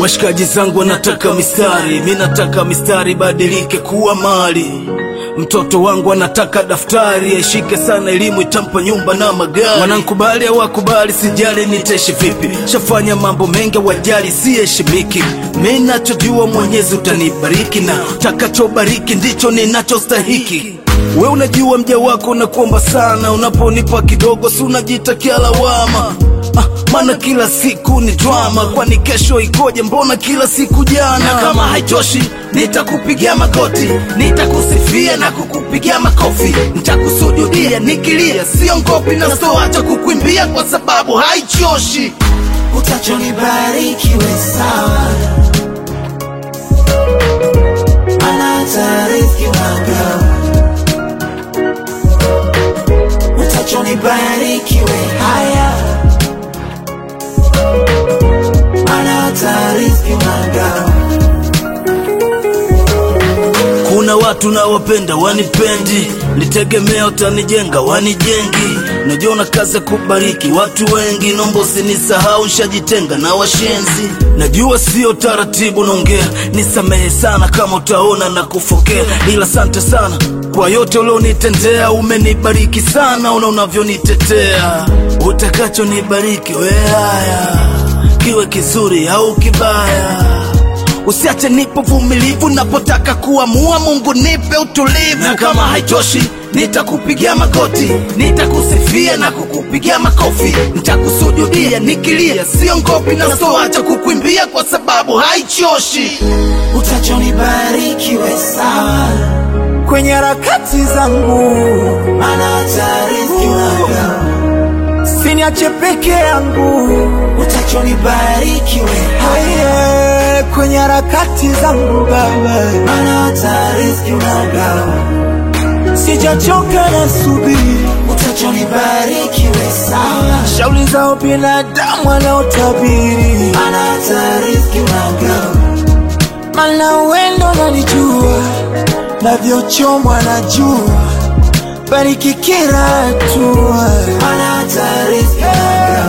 Washikaji zangu wanataka mistari, mi nataka mistari badilike kuwa mali. Mtoto wangu anataka daftari, aishike sana elimu, itampa nyumba na magari. Wanankubali au wakubali, sijali nitaishi vipi, shafanya mambo mengi, wajali siheshimiki. Mi nachojua Mwenyezi utanibariki, na takachobariki ndicho ninachostahiki. We unajua mja wako unakuomba sana, unaponipa kidogo si unajitakia lawama Ah, maana kila siku ni drama, kwani kesho ikoje? Mbona kila siku jana? Na kama haitoshi, nitakupigia magoti, nitakusifia na kukupigia makofi, nitakusujudia nikilia, sio ngopi na sitoacha kukuimbia kwa sababu haichoshi. Utachonibariki we sawa, maana hata riziki unagawa. Utachonibariki we haya, maana hata riziki unagawa. Kuna watu nawapenda wanipendi, nitegemea utanijenga wanijengi. Najua una kazi ya kubariki watu wengi, nomba usinisahau, nshajitenga na washenzi. Najua sio taratibu naongea, nisamehe sana kama utaona na kufokea, ila asante sana kwa yote ulionitendea. Umenibariki sana, una unavyonitetea. Utakachonibariki we haya, kiwe kizuri au kibaya Usiache nipo vumilivu napotaka kuamua, Mungu nipe utulivu. Na kama haitoshi, nitakupigia magoti, nitakusifia na kukupigia makofi, nitakusujudia nikilia, sio ngopi na sitoacha kukuimbia kwa sababu haichoshi. Utachonibariki we sawa, kwenye harakati zangu, maana hata riziki unagawa. siniache peke yangu Utachonibariki we haya, Aye, kwenye harakati zangu Baba, maana hata riziki unagawa. sijachoka na subiri Utachonibariki we sawa, shauli zao binadamu wanaotabiri, maana hata riziki unagawa. mana wendo nanijua navyochomwa na jua, bariki kila hatua Maana hata riziki unagawa.